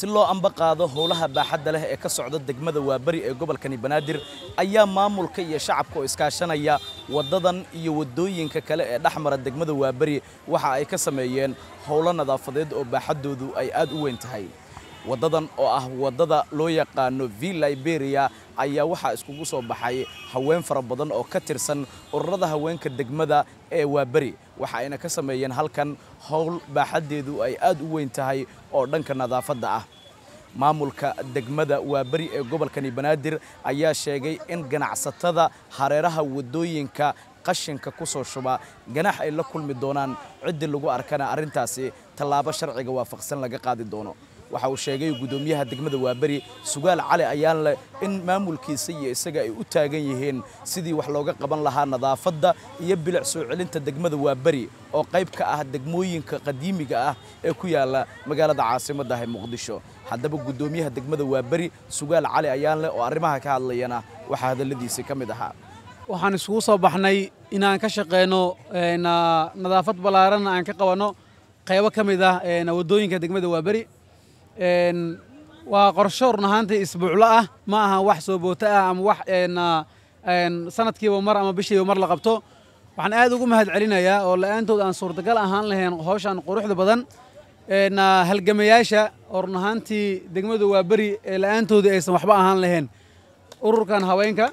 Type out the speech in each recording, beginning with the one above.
si loo amba qaado howlaha baaxadda leh ee ka socda degmada waaberi ee gobolkani banaadir ayaa maamulka iyo shacabka oo iskaashanaya waddadan iyo waddooyinka kale ee dhex mara degmada waaberi waxa ay ka sameeyeen howlo nadaafadeed oo baaxaddoodu ay aad u weyn tahay waddadan oo ah waddada loo yaqaano v liberia ayaa waxaa iskugu soo baxay haween fara badan oo ka tirsan ururada haweenka degmada ee waaberi waxa ayna ka sameeyeen halkan howl baaxaddeedu ay aad u weyn tahay oo dhanka nadaafadda ah maamulka degmada waaberi ee gobolkani banaadir ayaa sheegay in ganacsatada hareeraha waddooyinka qashinka ku soo shuba ganax ay la kulmi doonaan ciddii lagu arkana arrintaasi tallaabo sharciga waafaqsan laga qaadi doono waxa uu sheegay guddoomiyaha degmada waaberi sugaal cali ayaan leh in maamulkiisa iyo isaga ay u taagan yihiin sidii wax looga qaban lahaa nadaafadda iyo bilic soo celinta degmada waaberi oo qayb ka ah degmooyinka qadiimiga ah ee ku yaala magaalada caasimadda ah ee muqdisho haddaba guddoomiyaha degmada waaberi sugaal cali ayaan leh oo arrimaha ka hadlayana waxaa hadalladiisii ka mid ahaa waxaan isugu soo baxnay inaan ka shaqeyno nadaafad ballaaran aan ka qabanno qaybo ka mid ah waddooyinka degmada waaberi waa qorsho run ahaantii isbuuclo ah ma aha wax soo booto ah ama wax sanadkiiba mar ama bishiiba mar la qabto waxaan aad ugu mahad celinayaa oo la'aantood aan suurtagal ahaan lahayn hawshan quruxda badan halgamayaasha oo run ahaantii degmada waa beri ee la'aantoodii aysan waxba ahaan lahayn ururkan haweenka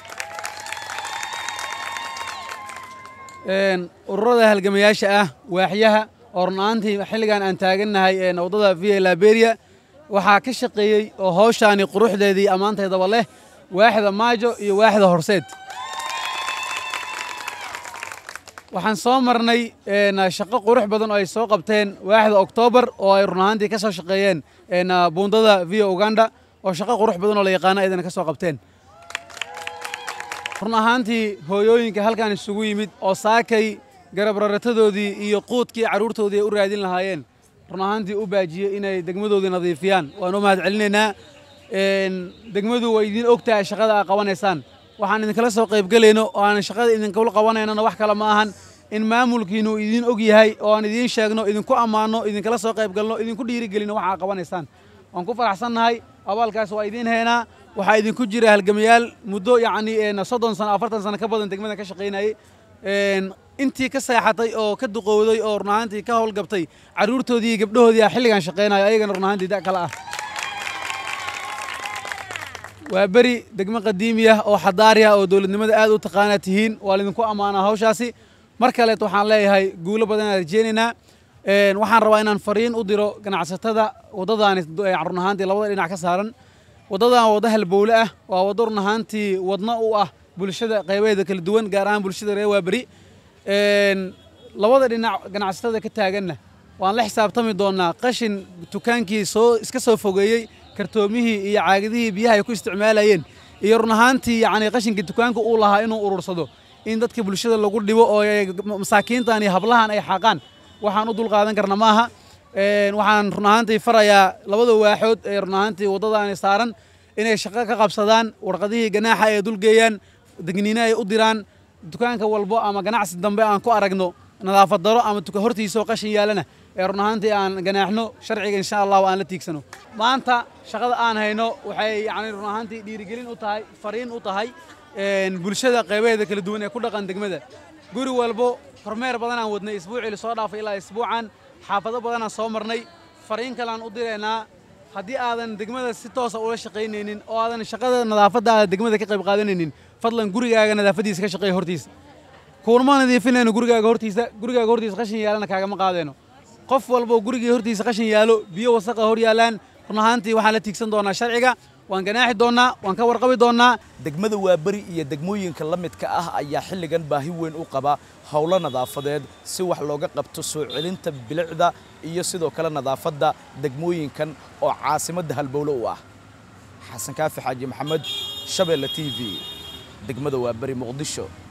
ururada halgamayaasha ah waaxyaha oo run ahaantii xilligan aan taagannahay waddada via liberia waxaa ka shaqeeyey oo hawshaani quruxdeedii ammaanteedaba leh waaxda maajo iyo waaxda horseed waxaan soo marnay shaqo qurux badan oo ay soo qabteen waaxda oktoobar oo ay run ahaantii ka soo shaqeeyeen buundada via uganda oo shaqo qurux badan oo la yaqaano ayadana ka soo qabteen run ahaantii hooyooyinka halkan isugu yimid oo saakay garabraratadoodii iyo quudkii carruurtoodii ay u raadin lahaayeen run ahaantii u baajiyey inay degmadoodii nadiifiyaan waan u mahad celinaynaa degmadu way idiin og tahay shaqada aad qabanaysaan waxaan idinkala soo qaybgelayno oo aan shaqada idinkula qabanaynona wax kale ma ahan in maamulkiinu idiin og yahay oo aan idiin sheegno idinku ammaanno idinkala soo qaybgalno idinku dhiirigelino waxa aad qabanaysaan waan ku faraxsannahay abaalkaas waa idiin haynaa waxaa idinku jira halgamayaal muddo yacni soddon sano afartan sano ka badan degmada ka shaqaynayay intii ka seexatay oo ka duqowday oo run ahaantii ka howlgabtay carruurtoodii iyo gabdhahoodii a xilligan shaqaynayo ayagana run ahaantii da kale ah waa beri degmo qadiimi ah oo xadaari ah oo dowladnimada aad u taqaanaa tihiin waa laydinku ammaanaa hawshaasi mar kaleet waxaan leeyahay guulo badan aan rajeynaynaa waxaan rabaa inaan fariin u diro ganacsatada waddadaani run ahaantii labada dhinac ka saaran waddadan waddo halbowle ah waa waddo run ahaantii wadno u ah bulshada qaybaheeda kala duwan gaar ahaan bulshada reer waaberi labada dhinac ganacsatada ka taaganna waan la xisaabtami doonnaa qashin dukaankii soo iska soo fogeeyey kartoomihii iyo caagadihii biyaha ay ku isticmaalayeen iyo run ahaantii yacni qashinkii dukaanka uu lahaa inuu urursado in dadka bulshada lagu dhibo oo masaakiintan iyo hablahan ay xaaqaan waxaan u dulqaadan karna ma aha waxaan run ahaantii farayaa labada waaxood ee run ahaantii waddadaani saaran inay shaqo ka qabsadaan warqadihii ganaaxa ay dulgeeyaan degniine ay u diraan dukaanka walbo ama ganacsi dambe aan ku aragno nadaafad daro ama tuka hortiisoo qashin yaalana ee run ahaantii aan ganaaxno sharciga insha allahu aan la tiigsano maanta shaqada aan hayno waxay yacni run ahaantii dhiirigelin u tahay fariin u tahay bulshada qaybaheeda kala duwan ee ku dhaqan degmada guri walbo kormeer badanaan wadnay isbuucii lasoo dhaafay ilaa isbuucan xaafado badanaan soo marnay fariin kaleaan u diraynaa haddii aadan degmada si toosa ula shaqaynaynin oo aadan shaqada nadaafadda aada degmada ka qayb qaadanaynin fadlan gurigaaga nadaafadiisa ka shaqeeya hortiisa kuunama nadiifinayno gurigaaga hortiisa gurigaaga hortiisa qashin yaalana kaagama qaadayno qof walbo gurigii hortiisa qashin yaalo biyo wasaqa hor yaalaan run ahaantii waxaan la tiigsan doonaa sharciga waan ganaaxi doonnaa waan ka warqabi doonnaa degmada waaberi iyo degmooyinka la midka ah ayaa xilligan baahi weyn u qaba howlo nadaafadeed si wax looga qabto soo celinta bilicda iyo sidoo kale nadaafadda degmooyinkan oo caasimadda halbowle u ah xasan kaafi xaaji maxamed shabeelle t v degmada waaberi muqdisho